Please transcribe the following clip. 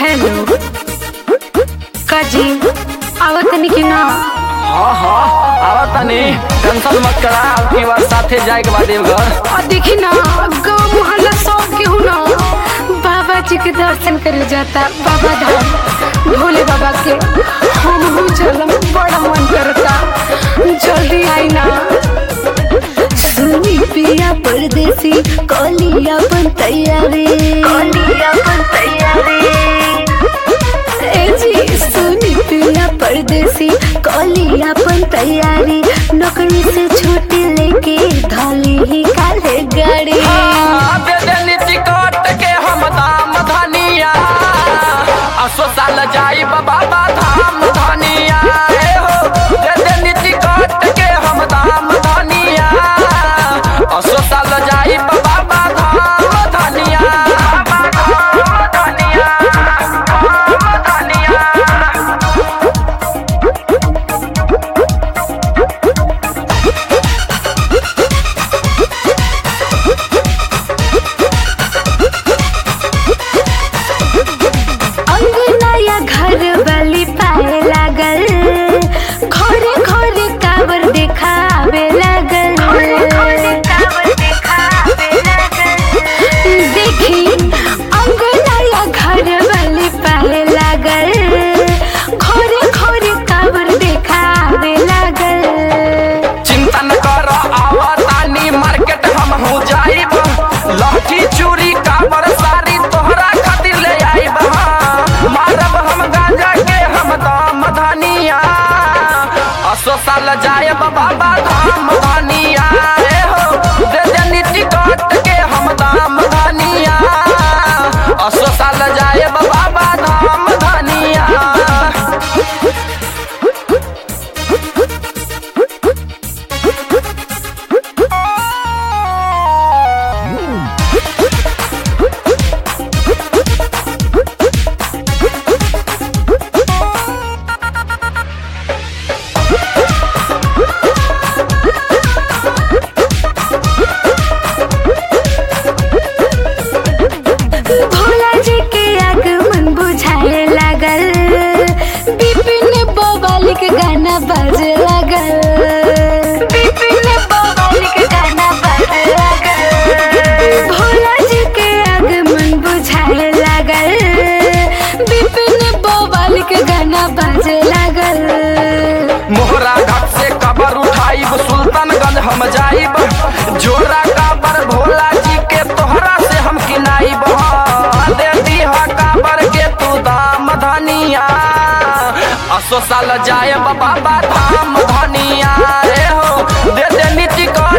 Hello काजी आवत नहीं कि ना हाँ हाँ आवा तनी टेंशन मत करा अब की बार साथे जाए के बाद देवघर और देखी ना गाँव मोहल्ला सब केहू ना बाबा जी के दर्शन करे जाता बाबा धाम भोले बाबा के हम हूँ चलम बड़ा मन करता जल्दी आई ना सुनी पिया परदेसी कलिया बन तैयारी कलिया बन तैयारी ए जी सुनी पिया परदेसी कलिया बन तैयारी नौकरी से छुट्टी लेके धाली ही काले गाड़ी हाँ, दे देनी टिकट के हम दाम धनिया असो साल जाई बाबा धाम धनिया ए हो दे देनी टिकट के हम दाम धनिया असो साल जाई बाबा धाम धनिया धाम धनिया धाम धनिया अंगना या घर वाली पाए लागल घरे घरे कावर देखावे लागल देखी अंगना या घर वाली पाए लागल घरे घरे कावर देखावे लागल चिंता न कर आवतानी मार्केट हम हो जाइब लहठी चूड़ी काबर साड़ी तोहरा खातिर ले आइब हाँ। मारब हम गांजा के हम दाम धनिया असो साल जायब बाबा धाम धनिया ए हो दे देनी टिकट के हम दाम धनिया असो साल जायब बाबा धाम धनिया भोला जी के आगमन बुझाए लागल बिपिन बवाली के गाना बाजे लागल बिपिन बवाली के गाना बाजे लागल भोला जी के आगमन बुझाए लागल बिपिन बवाली के गाना बाजे लागल मोहरा घाट से कबर उठाइब सुल्तानगंज हम जाइब जोरा काबर भोला जी के तोहरा से हम किनाइब हाँ, दे दीहा काबर के तू दाम धनिया असो साल जायब बाबा धाम धनिया रे हो दे दे टिकट